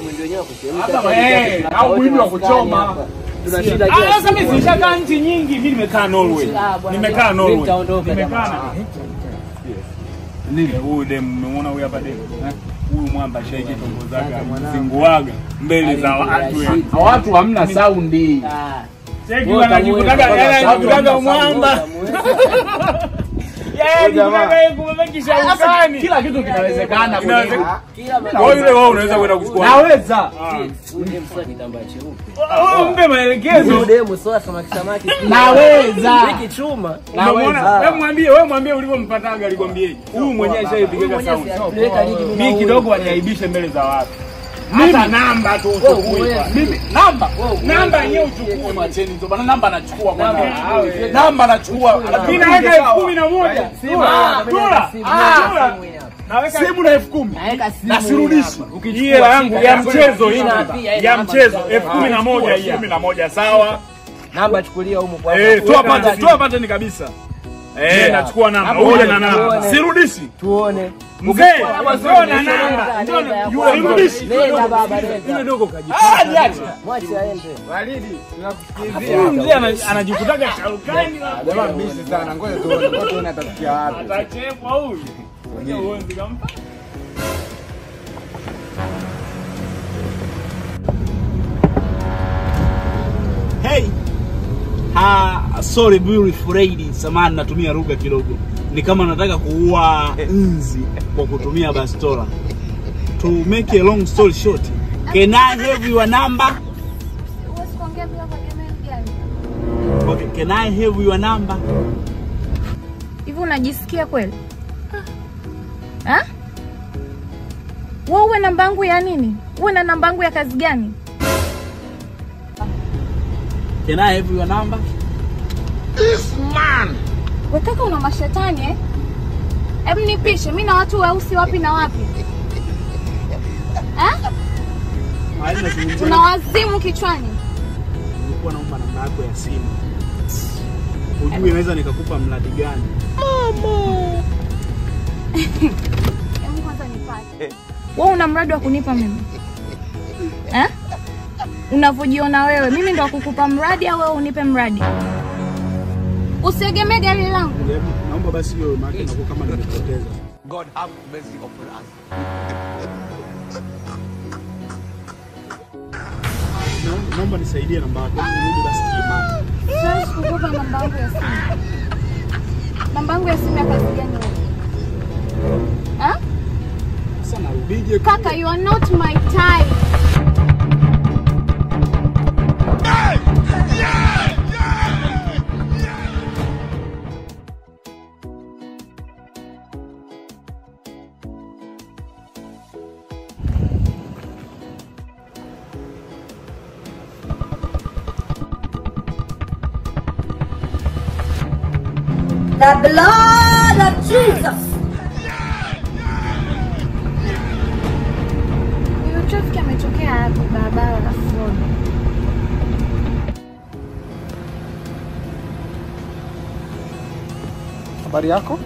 mwindi wenyewe wa kuchemsha. Hata Sasa eh, tuna au mwindi wa maskani kuchoma. hapa. Tuna shida Ah, kila Sasa mimi siku. nishakaa nchi nyingi, mimi nimekaa Norway. Ah, bwana, Nimekaa mimi Norway. nitaondoka Nimekaa jamaa. na Nile huyu demu mmemwona huyu hapa demu. eh? Huyu mwamba shaiki tongo zake zinguaga mbele za watu. eh. Watu hamna saundi. Ah, Cheki Wote wanajikutaga muweza, yeye kwanza anajikutaga sababu mwamba. muweza. Yeye anajikutaga yeye kumebakisha ukani. Kila kitu kinawezekana. Inawezekana. Kila mara- Kwa yule wewe unaweza kwenda kuchukua. Naweza. Huyu demu sio kitambaa cheupe. Wewe mpe maelekezo. Huyu demu sio samaki samaki. Naweza. Hiki chuma. Unamwona? Wewe mwambie, wewe mwambie ulivyompataga alikwambieje? Huyu mwenyewe shaipigaga sauti. Tuweka ligi mimi na Mimi huyu. kidogo waniaibishe mbele za watu. Hata namba tu uchukue. huwezi. Mimi namba. Namba yenyewe uchukue. Mwacheni tu bana namba anachukua bwana. Namba. Namba anachukua. Mimi naweka elfu kumi na moja. Dola. Dola. Simu Ah, hapa. dola. Naweka Simu na elfu kumi. Naweka simu Na sirudishi. hii hela yangu ya mchezo hii Ina pia, ina ya namba mchezo mchezo. elfu kumi na moja hii. Kumi na moja sawa. Namba chukulia humu kwa Eh, toa Weka pate, namba. toa pate ni kabisa. Eh, nachukua namba. Hapo Uje uje, na namba. tuone. Sirudishi. tuone. Mzee, njoo na namba. Njoo na- Nenda, Sirudishi. Nenda baba Yule nenda. dogo kaji. Ah, niache. Mwache aende. Huyu mzee ana- anajikutaga shaukani. Jamaa mbishi sana, ngoja tuone, ngoja tuone atafikia wapi. Atachepwa huyu. Ngoja uone kampa. Hey. Ha, sorry beautiful lady, samahani natumia lugha kidogo. Ni kama nataka kuua nzi kwa kutumia bastola. To make a long story short, can I have your number? Huwezi kuongea bila kuegemea mgani. Okay, can I have your number? Hivi unajisikia kweli? Ha? Wewe uwe namba yangu ya nini? Uwe na namba yangu ya kazi gani? Can I have your number? Wewe kaka una mashetani eh? Hebu nipishe, mimi na watu weusi wapi na wapi? Ha? Haina zungumzia. Una wazimu kichwani. Nilikuwa naomba namba yako ya simu. Ujue naweza nikakupa mradi gani? Hebu kwanza nipate. Wewe una mradi wa kunipa mimi? Eh? Unavyojiona wewe, mimi ndo wa kukupa mradi au wewe unipe mradi? Usiegemee gari langu. Hebu, Naomba basi hiyo maana inakuwa kama nimepoteza. God have mercy upon us. Naomba- Naomba nisaidie namba yako. Nirudi basi kiimani. Siwezi kukupa namba yangu ya simu. Namba yangu ya simu ya kazi gani wewe? Eh? Sasa narudije? Kaka, you are not my type. The blood of Jesus. Huyu traffic ametokea hapo barabara la Ford. Habari yako?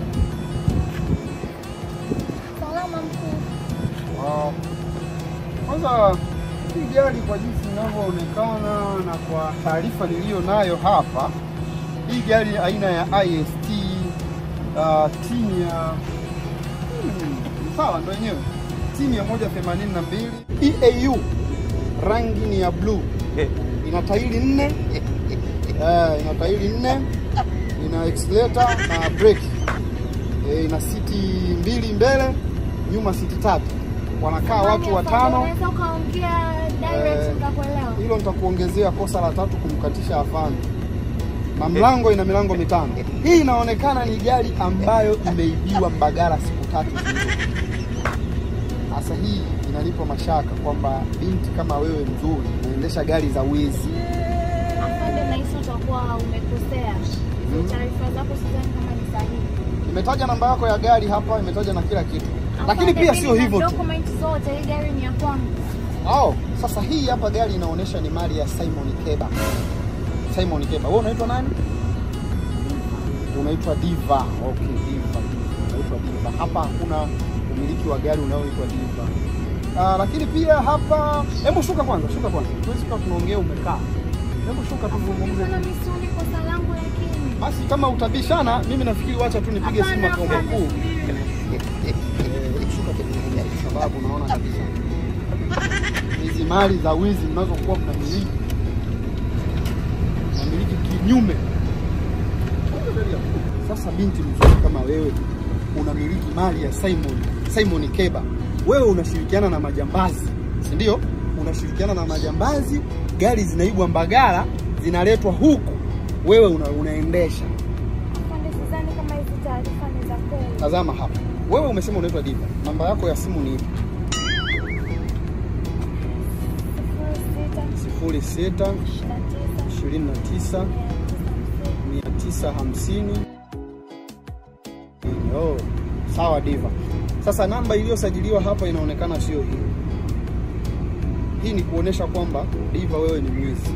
Salama mkuu. Wow. Kwanza hii gari kwa jinsi inavyoonekana na kwa taarifa niliyo nayo hapa, hii gari aina ya IST uh, timu ya hmm, sawa ndo yenyewe timu ya 182 EAU, rangi ni ya bluu, ina tairi nne eh, ina tairi nne, ina accelerator na brake eh, ina siti mbili mbele, nyuma siti tatu, wanakaa watu watano. Unaweza ukaongea direct Eh, nikakuelewa. hilo nitakuongezea kosa la tatu kumkatisha afande, na mlango ina milango mitano. Hii inaonekana ni gari ambayo imeibiwa Mbagala siku tatu zilizopita. Sasa hii inanipa mashaka kwamba binti kama wewe mzuri unaendesha gari za wizi. Afande, nahisi utakuwa umekosea. Hizo taarifa zako sidhani kama ni sahihi. Imetaja namba yako ya gari hapa, imetaja na kila kitu, lakini Afande, pia mimi sio na hivyo tu. Document zote, hii gari ni ya kwangu. Oh, sasa hii hapa gari inaonyesha ni mali ya Simon Keba. Simon Keba. Wewe unaitwa nani? Unaitwa Diva. Okay, Diva. Unaitwa Diva. Hapa hakuna umiliki wa gari unaoitwa Diva. Ah, lakini pia hapa, hebu shuka kwanza, shuka kwanza. Tuwezi kuwa tunaongea umekaa. Hebu shuka tuzungumze. Mbona mimi sioni kosa langu lakini? Basi kama utabishana, mimi nafikiri wacha tu nipige simu Hapana, makao hapana, makuu. subiri. Eh, shuka tuzungumze kwa sababu naona kabisa hizi mali za wizi mnazokuwa mnamiliki namiliki kinyume. Sasa binti mzuri kama wewe unamiliki mali ya Simon Simon Keba, wewe unashirikiana na majambazi, si ndio? Unashirikiana na majambazi, gari zinaibwa Mbagala zinaletwa huku, wewe una, unaendesha. Afande, sidhani kama hizi taarifa ni za kweli. Tazama hapa, wewe umesema unaitwa Diva, namba yako ya simu ni ipi? Sifuri sita, sifuri sita ishirini na tisa, ishirini na tisa mia tisa hamsini. mia tisa hamsini. Oh, sawa Diva. Sasa namba iliyosajiliwa hapa inaonekana sio hii. Hii ni kuonesha kwamba Diva wewe ni mwizi,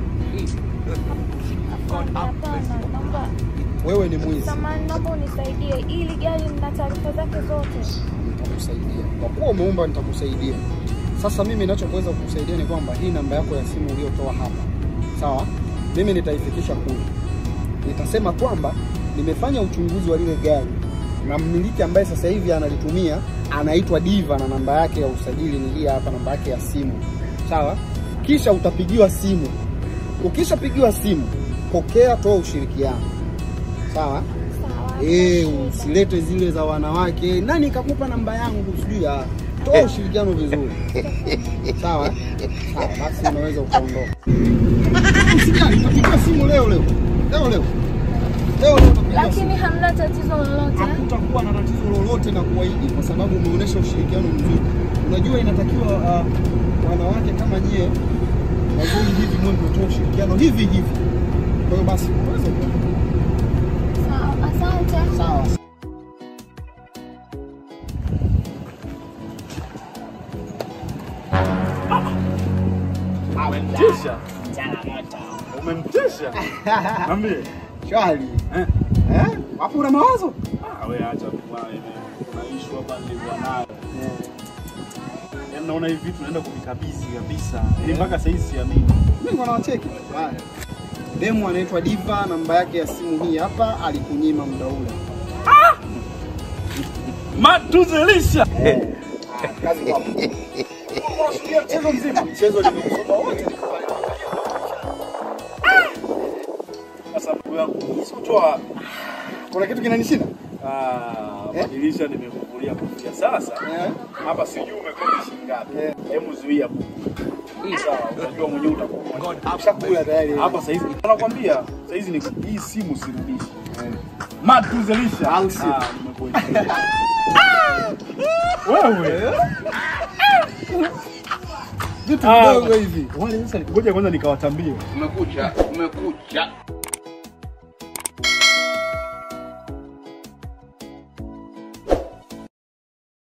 Afande, hapana, naomba wewe ni mwizi. samahani, naomba unisaidie. Hili gari lina taarifa zake zote. Nitakusaidia kwa kuwa umeomba, nitakusaidia. Sasa mimi ninachoweza kukusaidia ni kwamba hii namba yako ya simu uliyotoa hapa, sawa, mimi nitaifikisha kule, nitasema kwamba nimefanya uchunguzi wa lile gari na mmiliki ambaye sasa hivi analitumia anaitwa Diva na namba yake ya usajili ni hii hapa, namba yake ya simu, sawa. Kisha utapigiwa simu. Ukishapigiwa simu, pokea, toa ushirikiano, sawa. Sawa. Eh, hakuna shida. usilete zile za wanawake. Nani kakupa namba yangu? Sijui ah. Toa ushirikiano vizuri. Sawa? Sawa, basi unaweza ukaondoka. Usijali, utapiga simu leo leo. Leo leo. Leo leo utapiga simu. Lakini hamna tatizo lolote. Hakutakuwa na tatizo lolote na kuahidi kwa sababu umeonyesha ushirikiano mzuri. Unajua inatakiwa uh, wanawake kama nyie wazuri hivi mwe mnatoa ushirikiano hivi hivi. Kwa hiyo basi unaweza ukaondoka. Sawa, asante. Sawa. Umemtisha. Umemtisha. Niambie. Shwari. Eh? Eh? Hapo una mawazo? Ah, wewe acha tu bwana. Kuna issue hapa nilikuwa nayo. Yaani naona hivi vitu naenda kuvikabidhi kabisa. Ili mpaka sasa hivi siamini. Mimi ngo nawacheki. Haya. Demu anaitwa Diva, namba yake ya simu hii hapa, alikunyima muda ule. Matuzelisha. Kazi kwako. Unashuhudia mchezo mzima. Mchezo nimekusoma wote nikafanya. Sasa ndugu yangu, sikutoa Kuna kitu kinanishinda? ah, Eh? madirisha nimekuvulia kofia sasa. Eh. Hapa sijui umekodi shilingi ngapi. Eh. Hebu zuia. Hii sawa, unajua mwenyewe utakuwa. Ushakula tayari. Hapa sasa hivi nakwambia, sasa hizi ni hii simu sirudishi. Matuzelisha. Au sio? Ah, nimekuelewa. Wewe. Vitu Ah. vidogo hivi. Wale sasa ngoja kwanza nikawatambie. Umekucha, umekucha.